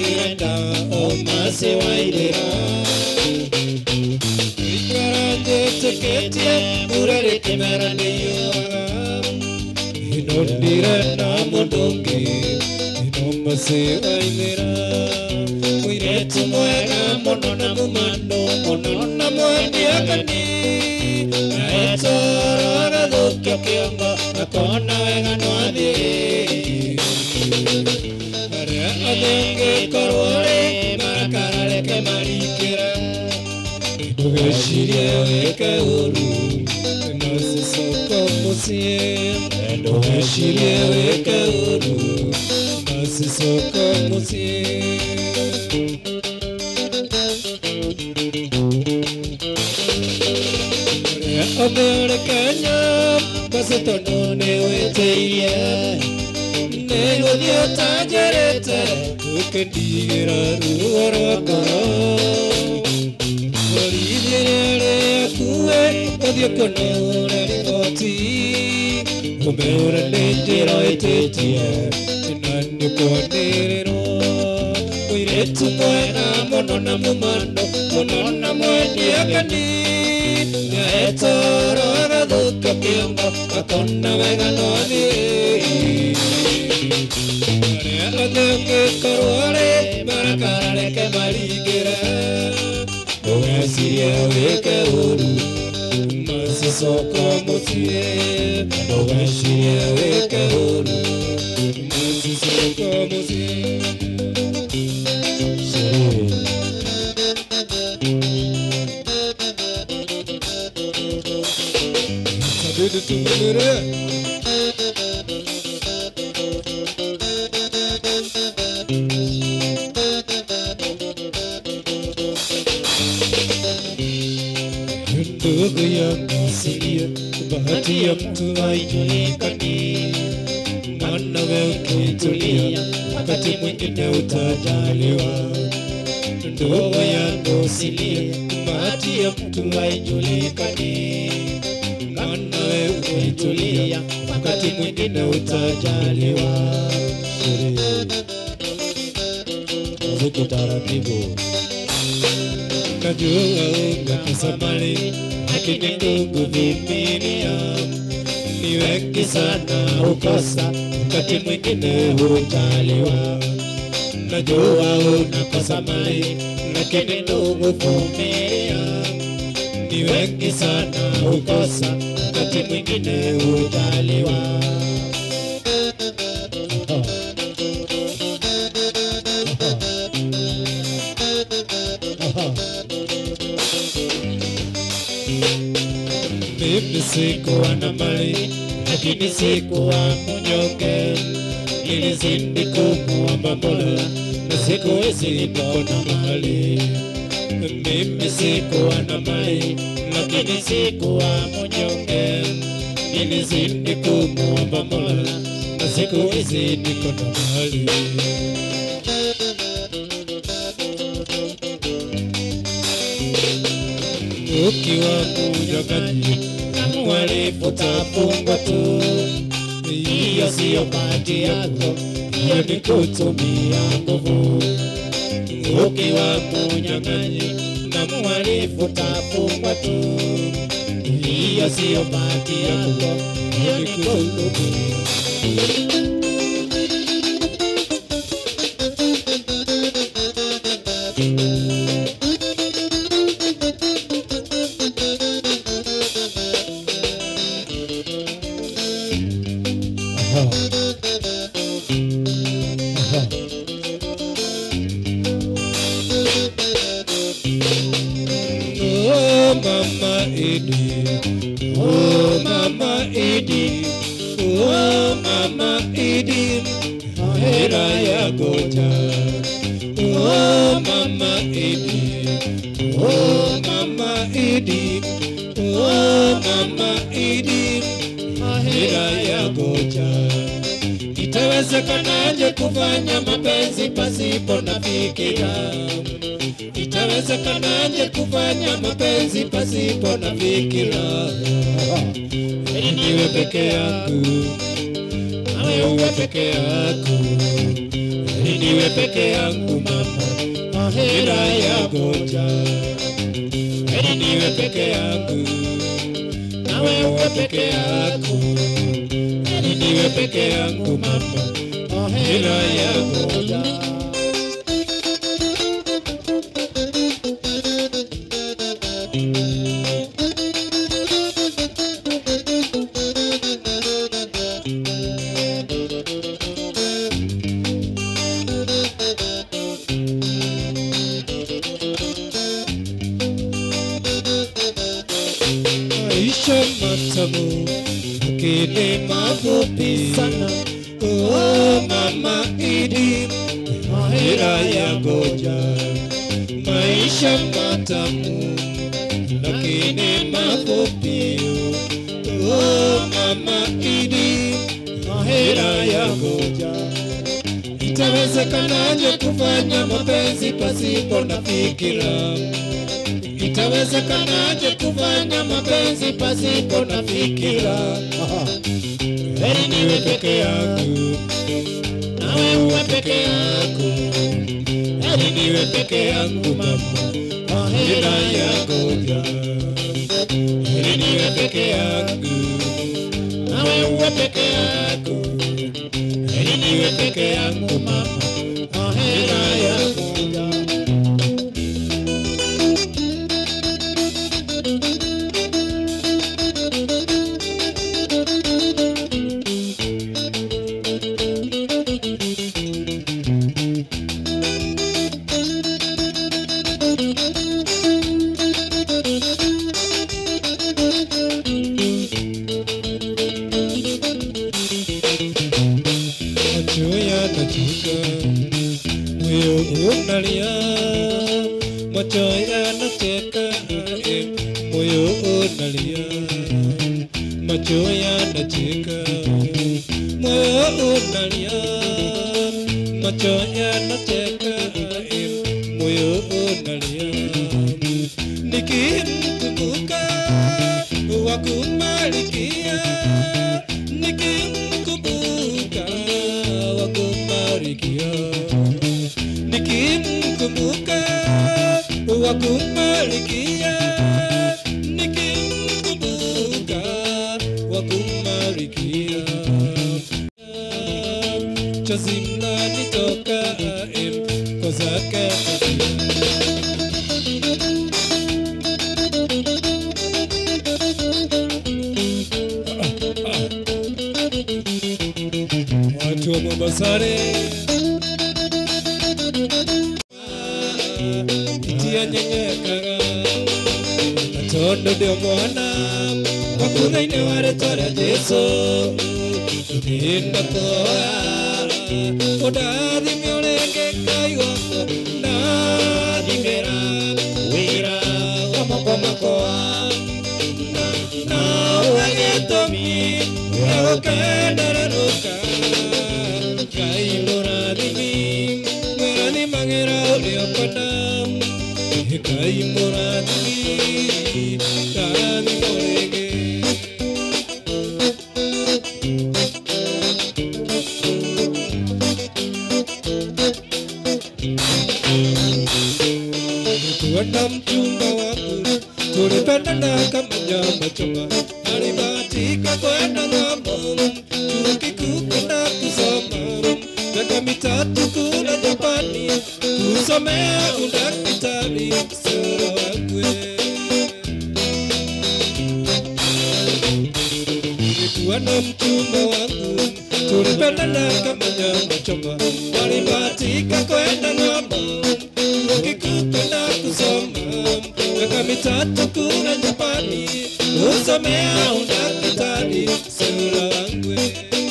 ndirenda omasi wairira ikaranjĩtĩkĩtie mbura rĩkĩmera nĩyũraga ino ndirenda mũndũ ũngĩ ino masi wairira mũirĩtu mwega mũno na mũmando mũno na mwendiagani naetoro agathũkia kĩongo akona wega nwathiĩ arĩa othe ũngĩkorwo rĩ marakara reke maringĩra ndũgecirie wĩke ũru nacicoko mũciĩ ndũgecirie wĩke ũru nacicoko mũciĩ ũrĩa othe ũrĩ Kenya basi tondũ nĩ wĩtĩirie nĩ gũthiĩ ũtanjĩrĩte ũkĩndigĩra ruo rwa ngoro borithi rĩakuwe ũthiĩ kũnũra riboti ũmeũra nĩ njĩra ĩtĩtie na nĩ kwanĩrĩrwo mũirĩtu mwega mũno na mũmando mũno na mwendiagani nyaetoro agathũka kĩongo akona wega no athiĩ arĩa othe ũngĩkorwo rĩ marakara reke maringĩre ndũgecirie wĩke ũru macicoko mũciĩ ndũgecirie wĩke ũru macicoko mũciĩ Sabido tumere ndugu yangu sikia, bahati ya mtu haijulikani. Maana wewe ukitulia, wakati mwingine utajaliwa. Ndugu yangu sikia, bahati ya mtu haijulikani. Maana wewe ukitulia, wakati mwingine utajaliwa. Muziki taratibu najua ungepesa mali lakini ndugu vimilia ni wengi sana ukosa wakati mwingine hujaliwa najua unakosa mali lakini ndugu vumilia ni wengi sana ukosa wakati mwingine hujaliwa mimi sikuwa na mali lakini sikuwa mnyonge nilizidi kumuomba Mola na siku hizi niko na mali mimi sikuwa na mali lakini sikuwa mnyonge nilizidi kumuomba Mola na siku hizi niko na mali ukiwa mnyongaji na mhalifu tafungwa tu. Hiyo siyo bahati yako, hiyo ni kutumia nguvu. Ukiwa mnyang'anyi na mhalifu tafungwa tu. Hiyo siyo bahati yako, hiyo ni kutumia Aha. Aha. Oh mama Idi, oh mama Idi, oh mama Idi, hera ya goja. Oh mama Idi, oh mama Idi, oh mama Idi, hera ya goja. Itawezekanaje kufanya mapenzi pasipo na fikira? Itawezekanaje kufanya mapenzi pasipo na fikira? Heri niwe peke yangu, nawe uwe peke yako. heri niwe peke yangu mama, mahera ya goja. Heri niwe peke yangu, nawe uwe peke yako. Heri niwe peke yangu mama, mahera ya goja. maisha matamu lakini mafupi sana. Oh, mama Idi, mahera ya goja. Maisha matamu lakini mafupi. Oh, mama Idi, mahera ya goja. Itawezekanaje kufanya mapenzi pasipo na fikira? Itawezekanaje kufanya mapenzi pasipo na fikira? Heri niwe peke yangu, nawe uwe peke yako. Heri niwe peke yangu mama, mahera ya goja. Heri niwe peke yangu, nawe uwe peke yako. Heri niwe peke yangu mama, mahera ya goja. macho yanachuka, moyo unalia, macho yanacheka, eh, moyo unalia, macho yanacheka, moyo unalia, macho yanacheka, eh, moyo unalia, nikimkumbuka wakumalikia nikimkumbuka wakumalikia nikimkumbuka wakumalikia nikimkumbuka wakumalikia chozi mnanitoka em, kwa zake watu wa Mombasani itia nyenyekaga natondo ndio mwana wakuthaine wa rĩtwa rĩa Jesũ ndinakuoya ũndathime ũrĩngĩ Ngai wakwa ndathimĩra wĩra wa moko makwa na ũhe gĩtũmi gĩa gũkenerũrũka Ngai mũrathimi mwĩrathimagĩra ũrĩa ũkwenda Ngai mũrathimi ndathimwo rĩngĩ kuona mchumba wangu tulipendana kama nyama choma, alibahatika kwenda ng'ambo chuo kikuu kwenda kusoma miaka mitatu kule Japani kusomea udaktari. Sura wangu nilikuwa na mchumba wangu tulipendana kama nyama choma, alibahatika kwenda ng'ambo chuo kikuu kwenda kusoma miaka mitatu kule Japani kusomea udaktari. Sura wangu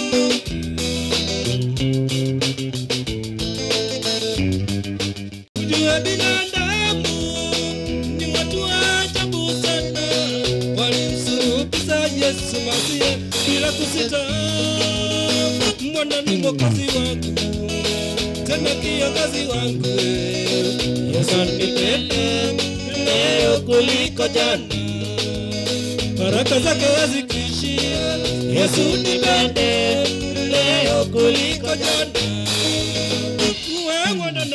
Jua binadamu ni watu wa ajabu sana, walimsulubisha Yesu Masihi bila kusita. Mwana ni mwokozi wangu, tena kiongozi wangu. Yesu nipende leo kuliko jana, baraka zake hazikuishia. Yesu nipende leo kuliko jana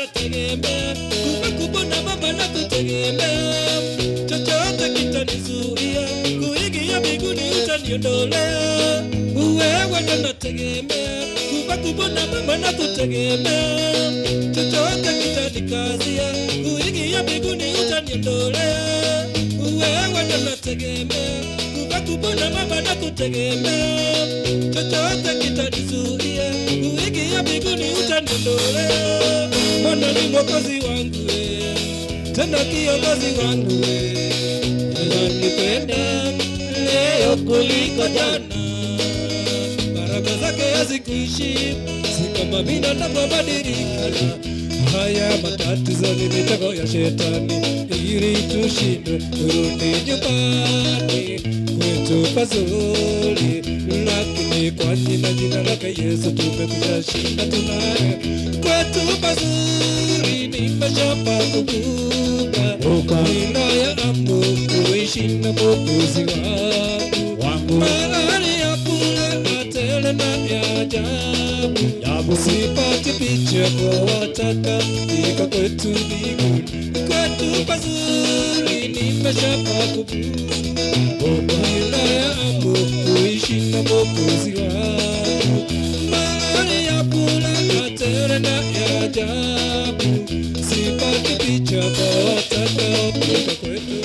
nategemea, kumbe na mama na kutegemea, chochote kitanizuia kuingia mbinguni utaniondolea. Wewe ndo nategemea, kumbe na mama na kutegemea, chochote kitanikazia kuingia mbinguni utaniondolea. Wewe ndo nategemea, kumbe na mama na kutegemea, chochote kitanizuia kuingia mbinguni utaniondolea. Bwana ni mwokozi wangu we, tena kiongozi wangu we, ananipenda leo kuliko jana, baraka zake hazikuishi, si kama binadamu abadilika. Haya matatizo ni mitego ya shetani, ili tushindwe turudi nyumbani kwetu pazuri, lakini kwa jina jina lake Yesu tumekwisha shinda, tunaye kwetu pazuri, nimeshapa kubuka wilaya ambu kuishi na Mwokozi wangu wangu mahali ya kula na tele na ya ajabu Ajabu. sipati picha kwa wataka ika kwetu mbinguni kwetu pazuri nimeshapa kubuka wilaya ambu kuishi na Mwokozi wangu mahali ya kula na tele na ya ajabu sipati picha kwa wataka ika kwetu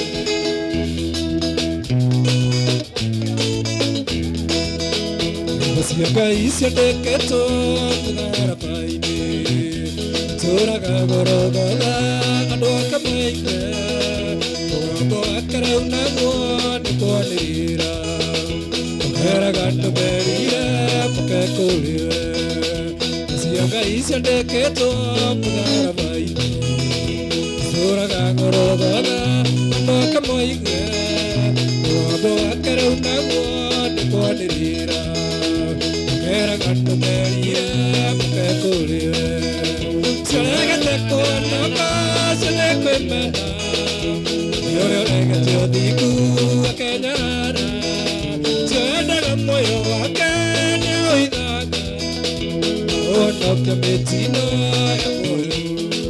Basiagaisya deketo ngarapaine Turaga gorogora andũ akamaine Mũgambo akara unagwo nĩ kwanĩrĩra Mũkeraga ndũmerire mũkekũrĩwe Basiagaisya deketo ngarapaine Turaga gorogora andũ akamaine Mũgambo akara unagwo nĩ kwanĩrĩra Era ganto merire mukekuriwe Siregete kuona basile kwemena Yore regete odiku akenyara Siendaga moyo wake ni oithaga Onoke mitino ya moyo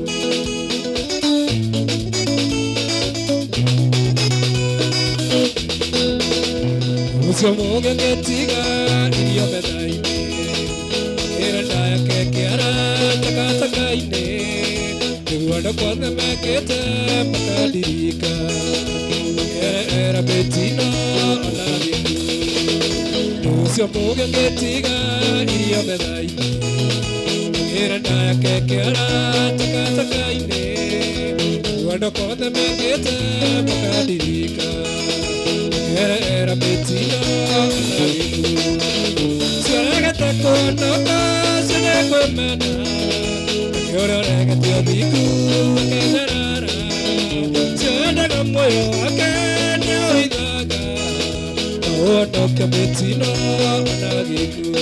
Ucio muge ngetiga irio metha-inĩ ĩra ndaya kekeara takataka-inĩ nĩguo andũ kwothe mekĩte makandirika era mĩtino ona gĩkuũ ũcio muge ngetiga irio metha-inĩ ĩra ndaya kekeara takataka-inĩ nĩguo andũ kwothe mekĩte makandirika era era mĩtino ona gĩkuũ Siregete kuonoka sine kwemena Yore regete othiku akenyarara Siendaga moyo wake ni oithaga Onoke mĩtino ona gĩkuũ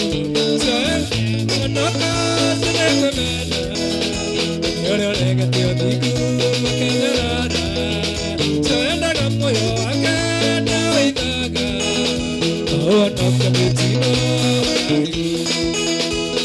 Siendaga sine kwemena Yore regete othiku akenyarara Siendaga moyo wake ni oithaga Onoke mĩtino ona gĩkuũ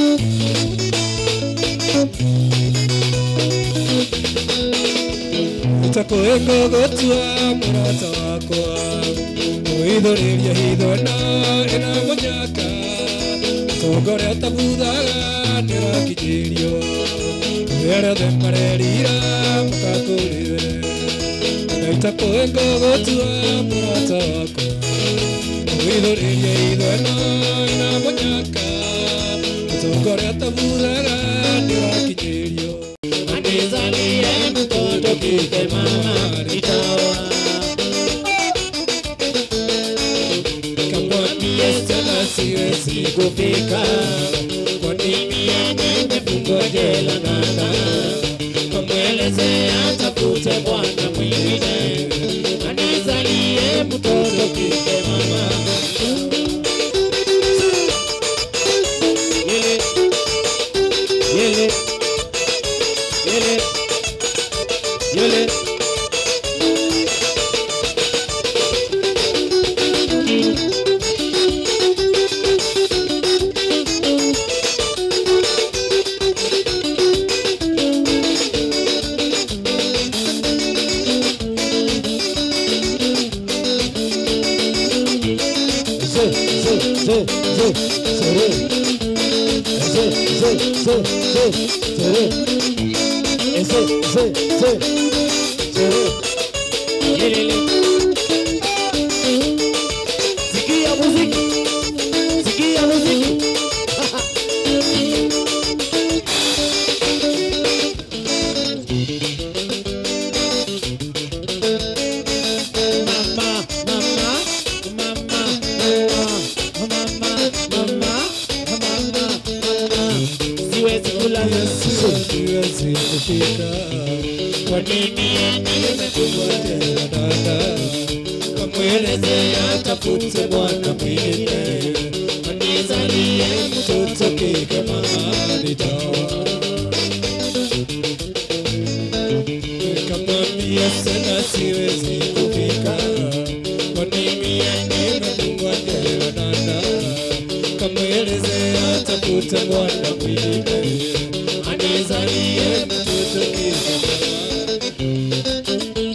itakwĩngũgũtua mũrata wakwa mwĩthũrĩria hitho ĩno ĩna mũnyaka tongoria tabuthaga nĩrakinyĩrio rĩarĩothe marerira mũkakũrĩre na itakwĩngũgũtua mũrata wakwa mwĩthũrĩria hitho ĩno ĩna mũnyaka tongoria tabuthaga nĩrakinyĩrio anizalie mtoto kike mama nitaoa kamwambie sana siwezi kufika kwa nini yenye nimefungwa jela ng'ang'a kamweleze atafute bwana mwingine anizalie mtoto kike mama Yele, yele, yele, yele. Sikia muziki, sikia muziki. Mama, mama, mama, mama, mama, mama, mama. Siwezi kulala siwezi kufika. Kwa nini nimekungojea dada? Kamweleze atafute bwana mwingine, anizalie mtoto kike mahali dawa. Nikamwambia sana siwezi kufika. Kwa nini nimekungojea dada? Kamweleze atafute bwana mwingine, anizalie mtoto kike mahali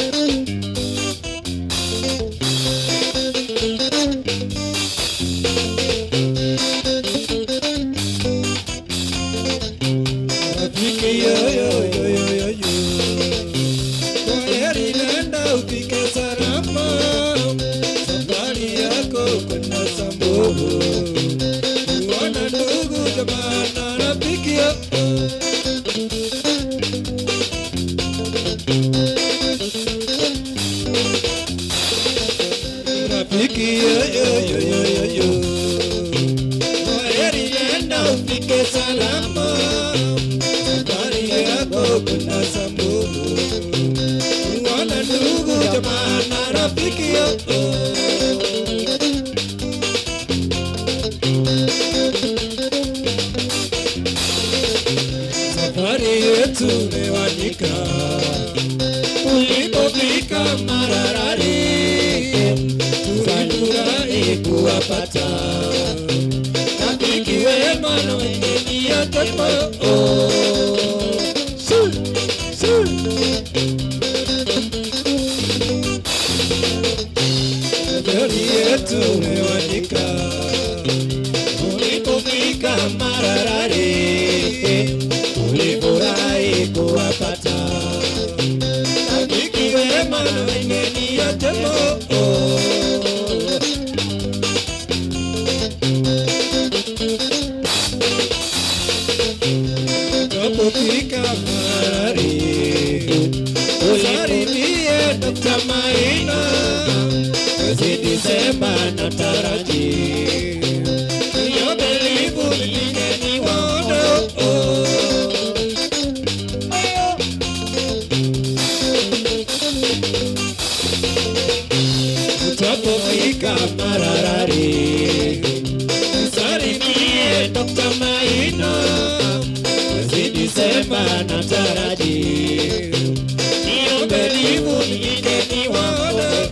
Rafiki yo yo yo yo yo yo Kwaheri nenda ufike salama Safari yako kwenda Samburu Kuona ndugu jamaa na rafiki yo Rafiki yo yo yo yo yo yo Kwaheri nenda ufike salama Safari yako kuna Samburu Kuona ndugu jamaa na rafiki yako Safari yetu imewanika ulipofika Mararari, tulifurahi kuwapata rafiki wema na wenye nia njema. Oh, su, su. Safari yetu imewanika ulipofika Mararari, tulifurahi kuwapata rafiki wema na wenye nia njema. Oh. Tunapofika mahali usalimie Dr. Maina mwezi Disemba na taraji hiyo belivu mgeni waono Utapofika Mararari usalimie Dr. Maina mwezi Disemba na taraji hiyo belivu mgeni waono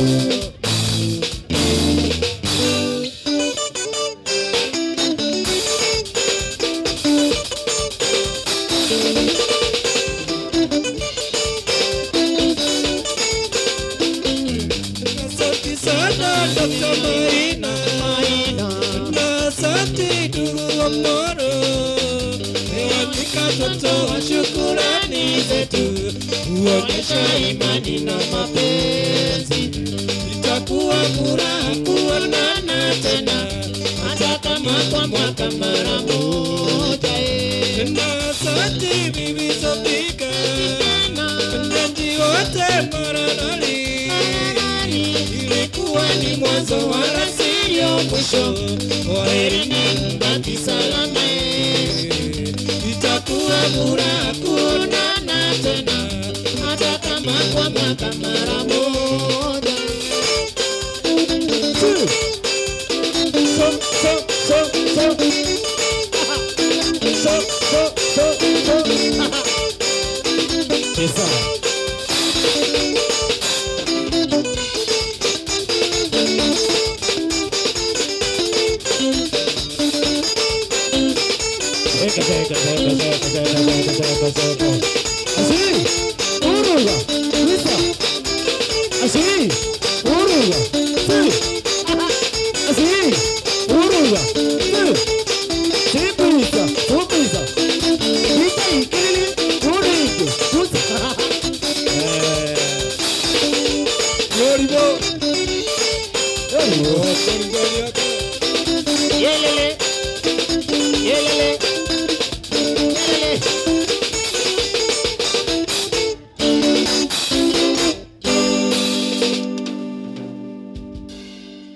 Asante sana Dr. Maina, na asante ndugu wa Moro, meandika toto wa shukurani zetu, kuonyesha imani na mapenzi. Itakuwa furaha kuonana tena, hata kama kwa mwaka mara moja. eh. Na asante bibi Sofika, wenyeji wote Mararari ilikuwa ni mwanzo wala siyo mwisho. Kwaherini, mbaki salama, itakuwa furaha kuonana tena, hata kama kwa mwaka mara moja. So, so, so, so. So, so, so, so. Pesa. Zeka, zeka, zeka, zeka, zeka, zeka, zeka, zeka. Assim, uruga, lisa. Assim, uruga, sim. Assim, uruga, sim. Sempre lisa, super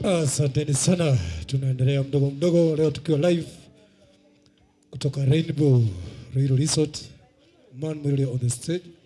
Asanteni sana, tunaendelea mdogo mdogo, leo tukiwa live kutoka Rainbow Ruiru Resort, Man Mwilile on the stage.